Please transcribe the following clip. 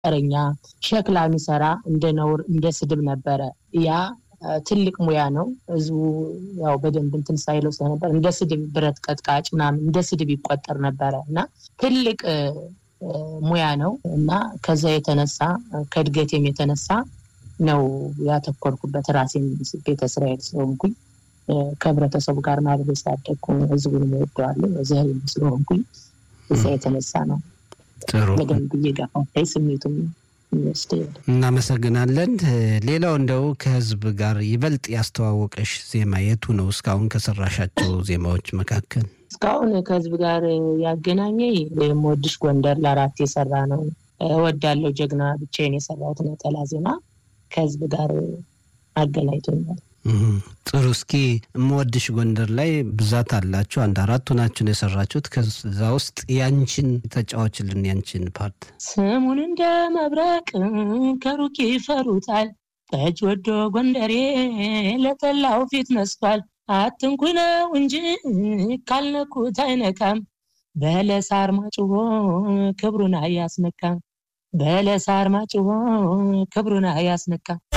ጠረኛ ሸክላ የሚሰራ እንደ ነውር እንደ ስድብ ነበረ። ያ ትልቅ ሙያ ነው። ህዝቡ ያው በደንብ እንትን ሳይለው ስለነበር እንደ ስድብ ብረት ቀጥቃጭ ምናምን እንደ ስድብ ይቆጠር ነበረ እና ትልቅ ሙያ ነው እና ከዛ የተነሳ ከእድገቴም የተነሳ ነው ያተኮርኩበት። ራሴን ቤተ እስራኤል ስለሆንኩኝ ከህብረተሰቡ ጋር ማድረግ ስላደግኩ ህዝቡን እወደዋለሁ እዚህ ስለሆንኩኝ እዛ የተነሳ ነው ጥሩ በደንብ እየገፋፋኝ ስሜቱም ይወስድ እናመሰግናለን። ሌላው እንደው ከህዝብ ጋር ይበልጥ ያስተዋወቀሽ ዜማ የቱ ነው? እስካሁን ከሰራሻቸው ዜማዎች መካከል እስካሁን ከህዝብ ጋር ያገናኘኝ የምወድሽ ጎንደር ለአራት የሰራ ነው። እወዳለሁ ጀግና ብቻዬን የሰራሁት ነጠላ ዜማ ከህዝብ ጋር አገናኝቶኛል። ጥሩ። እስኪ የምወድሽ ጎንደር ላይ ብዛት አላችሁ፣ አንድ አራቱ ናችሁን የሰራችሁት። ከዛ ውስጥ ያንቺን ተጫዋችልን፣ ያንቺን ፓርት። ስሙን እንደ መብረቅ ከሩቅ ይፈሩታል፣ ጠጅ ወዶ ጎንደሬ ለጠላው ፊት ነስቷል። አትንኩ ነው እንጂ ካልነኩት አይነካም፣ በለሳር ማጭቦ ክብሩን አያስነካም፣ በለሳር ማጭቦ ክብሩን አያስነካም።